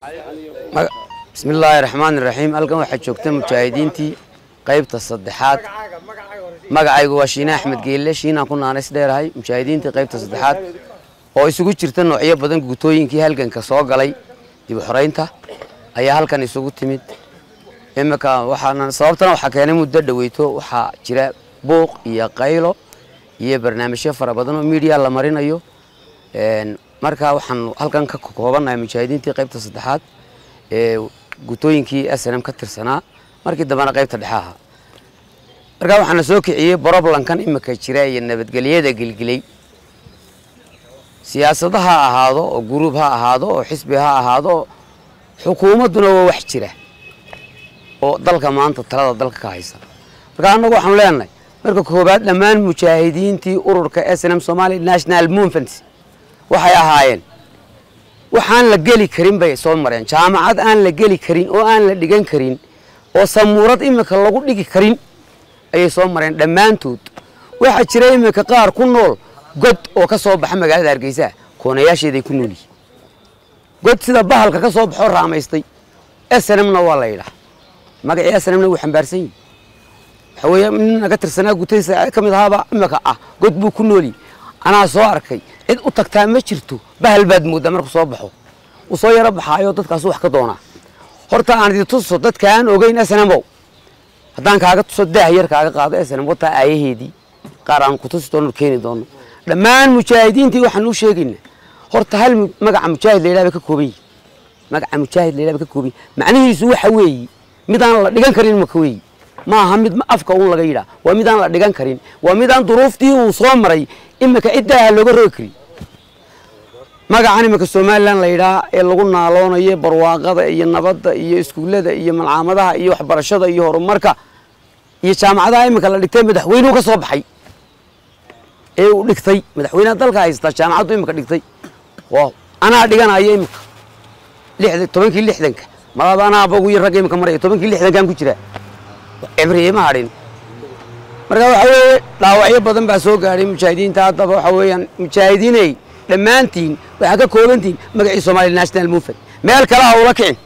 bismillaahi raxmaani raxiim halkan waxaa joogta mujaahidiintii qaybta saddexaad magacaygu waa shiine axmed geelle shiinaan ku naanays dheerahay mujaahidiintii qaybta saddexaad oo isugu jirta noocyo badan gutooyinkii halganka soo galay dib u xoreynta ayaa halkan isugu timid imika waxaana sababtana waxaa keenay muddo dhaweyto waxaa jira buuq iyo qaylo iyo barnaamijyo fara badan oo miidiya la marinayo marka waxaan halkan ka koobannahay mujaahidiintii qaybta saddexaad ee gutooyinkii snm ka tirsanaa markii dambena qaybta dhexe ahaa markaa waxaana soo kiciyey broblankan imika jira iyo nabadgelyada gelgelay siyaasada ha ahaado oo guruub ha ahaado oo xisbi ha ahaado oo xukuumadduna waa wax jira oo dalka maanta talada dalka ka haysa marka annagu waxaanu leenahay marka koobaad dhammaan mujaahidiintii ururka snm somali national movement waxay ahaayeen waxaan la geli karin bay soo mareen jaamacad aan la geli karin oo aan la dhigan karin oo samuurad imika lagu dhigi karin ayay soo mareen dhammaantood waxaa jira imika qaar ku nool god oo ka soo baxa magaalada hargeysa koonayaasheeday ku nool yihiin god sida bahalka ka soo baxoo raamaystay snmna waa la yidhaha magacii snmna wuu xambaarsan yihi waxa weeye nin naga tirsanaa gutaysa ka mid ahaaba imika ah god buu ku noolyi anaa soo arkay cid u tagtaa ma jirto bahal baad mooddaa markuu soo baxo uu soo yaro baxaayo dadkaasu wax ka doonaa horta aan idi tuso dadka aan ogeyn snmow haddaan kaaga tuso daah yar kaaga qaado snm wataa aayaheedii qaar aan ku tusi doono keeni doono dhammaan mujaahidiintii waxaan u sheegaynaa horta hal magaca mujaahid la yidhaha bay ka kooban yihin magaca mujaahid la yidhaha bay ka kooban yihin macnihiisu waxa weeye midaan la dhigan karin maka weeye ma aha mid afka uun laga yidhaha waa midaan la dhigan karin waa midaan duruuftii uu soo maray imika ciddaaha looga rogi karin magacan imika somalilan la yidhaha ee lagu naaloonayo barwaaqada iyo nabadda iyo iskuullada iyo malcaamadaha iyo waxbarashada iyo horumarka iyo jaamacadaha imika la dhigtay madaxweynuhu ka soo baxay ee uu dhigtay madaxweynaha dalka haystaa jaamacaddu imika dhigtay wow anaa dhiganaya imika lixda tobankii lixdanka malaba anaaba ugu yar ragga imika maraya tobankii lixdankan ku jira cibriye ma hadhin marka waxa weeye dhaawacyo badan baa soo gaadhay mujaahidiinta haddaba waxa weeyaan mujaahidiiney dhammaantiin waxaa ka koobantihin magacii somali national movement meel kale ha ula kicin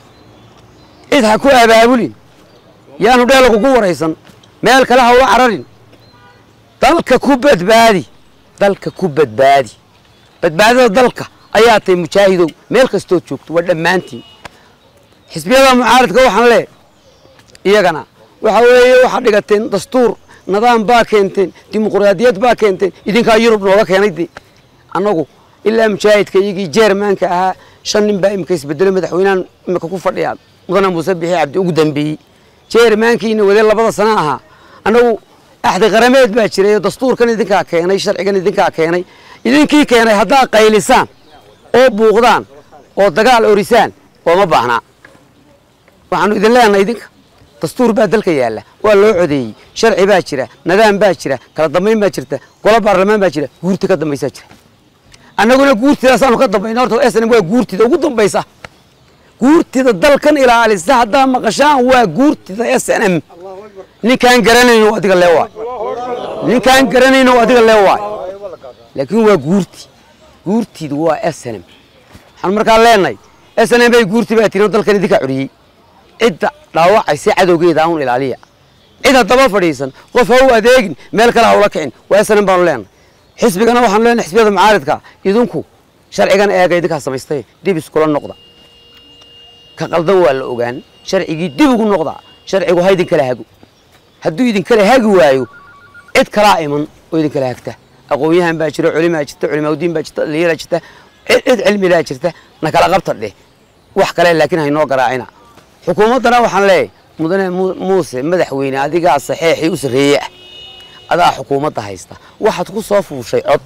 cid ha ku abaabulin yaanu dheela kugu waraysan meel kale ha ula cararin dalka ku badbaadi dalka ku badbaadi badbaadada dalka ayaa tahay mujaahidow meel kastoo joogto waa dhammaantiin xisbiyada mucaaradka waxaan lee iyagana waxa weeye waxaad dhigateen dastuur nidaam baa keenteen dimuqraadiyad baa keenteen idinkaa yurub nooga keenay de annagu ilaa mujaahidka iyagii jermanka ahaa shan nin baa imika isbedelay madaxweynahan imika ku fadhiya mudane muuse bixi cabdi ugu dambeeyey jermankiina wadee labada sana ahaa annagu axdi qarameed baa jiray oo dastuurkan idinkaa keenay sharcigan idinkaa keenay idinkii keenay haddaad qaylisaan oo buuqdaan oo dagaal orisaan ooma baahnaa waxaanu idin leenahay idinka dastuur baa dalka yaalla waa loo codeeyey sharci baa jira nidaam baa jira kala dambayn baa jirta golo baarlamaan baa jira guurti ka dambaysaa jira annaguna guurtidaasaanu ka dambayna horta snm waa guurtida ugu dambaysa guurtida dalkan ilaalisa haddaa maqashaan waa guurtida s n m ninkaan garanayno adiga lee waay ninkaan garanayno adiga lee waay laakiin waa guurti guurtidu waa s n m waxaan markaa leenahay s n m bay guurti baa tirin oo dalkan idinkaa curiyey cidda dhaawacaysa cadowgeeda un ilaaliya cid haddaba fadhiisan qof ha u adeegin meel kale ha ula kicin waa snm baanu leenahay xisbigana waxaanu leenahay xisbiyada mucaaridka idinku sharcigan eega idinkaa samaystay dib iskula noqda ka qaldan waa la ogaan sharcigii dib ugu noqda sharcigu ha idinkala hago hadduu idinkala hagi waayo cid kalaa iman oo idinkala hagta aqoon-yahan baa jira culimaa jirta culimaaudiin baa jirta dhalinyara jirta cid cilmilaa jirta na kala qabta dheh wax kale laakiin haynoo garaacina xukuumaddana waxaan leeyahay mudane muuse madaxweyne adigaa saxeexii u sarreeye ah adaa xukuumadda haysta waxaad ku soo fuushay cod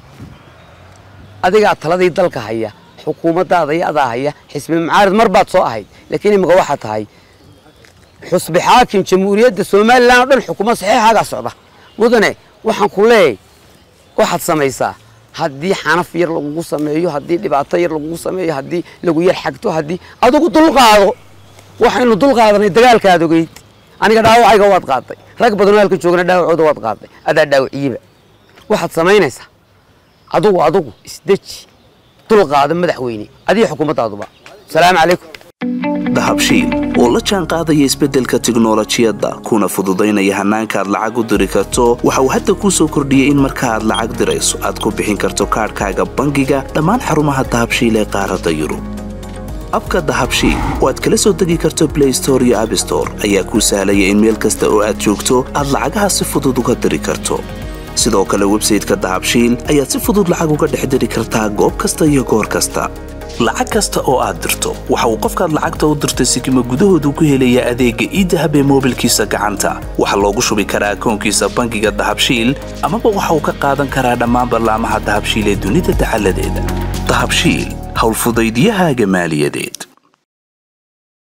adigaa taladii dalka haya xukuumaddaada iyo adaa haya xisbi mucaarid mar baad soo ahayd laakiin imika waxaa tahay xusbi xaakim jamhuuriyadda somalilan oo dhan xukuumad saxeexaagaa socda mudane waxaan ku leeyahay waxaad samaysaa haddii xanaf yar lagugu sameeyo haddii dhibaato yar lagugu sameeyo haddii lagu yar xagto haddii adigu dulqaado waxaynu dulqaadanay dagaalkaad ogeyd aniga dhaawacayga waad qaaday rag badanoo halka joogana dhaawacooda waad qaaday adaa dhaawaciyeba waxaad samaynaysaa adugu adugu isdeji dulqaada madaxweyne adiga xukuumaddaaduba asalaamu calaykum dahabshiil oo la jaan qaadaya isbeddelka tiknolojiyadda kuna fududaynaya hannaanka aad lacag u diri karto waxa uu hadda kuu soo kordhiyey in marka aad lacag dirayso aad ku bixin karto kaadhkaaga bangiga dhammaan xarumaha dahabshiil ee qaaradda yurub abka dahabshiil oo aad kala soo degi karto blay store iyo abstore ayaa kuu sahlaya in meel kasta oo aad joogto aad lacagaha si fudud uga diri karto sidoo kale websayteka dahabshiil ayaad si fudud lacag uga dhex diri kartaa goob kasta iyo goor kasta lacag kasta oo aad dirto waxa uu qofkaad lacagta u dirtay sikima gudahoodu ku helayaa adeegga iidahab ee moobilkiisa gacanta waxaa loogu shubi karaa akoonkiisa bangiga dahabshiil amaba waxa uu ka qaadan karaa dhammaan ballaamaha dahabshiil ee dunida dacaladeeda dahabshiil howlfudaydiyahaaga maaliyadeed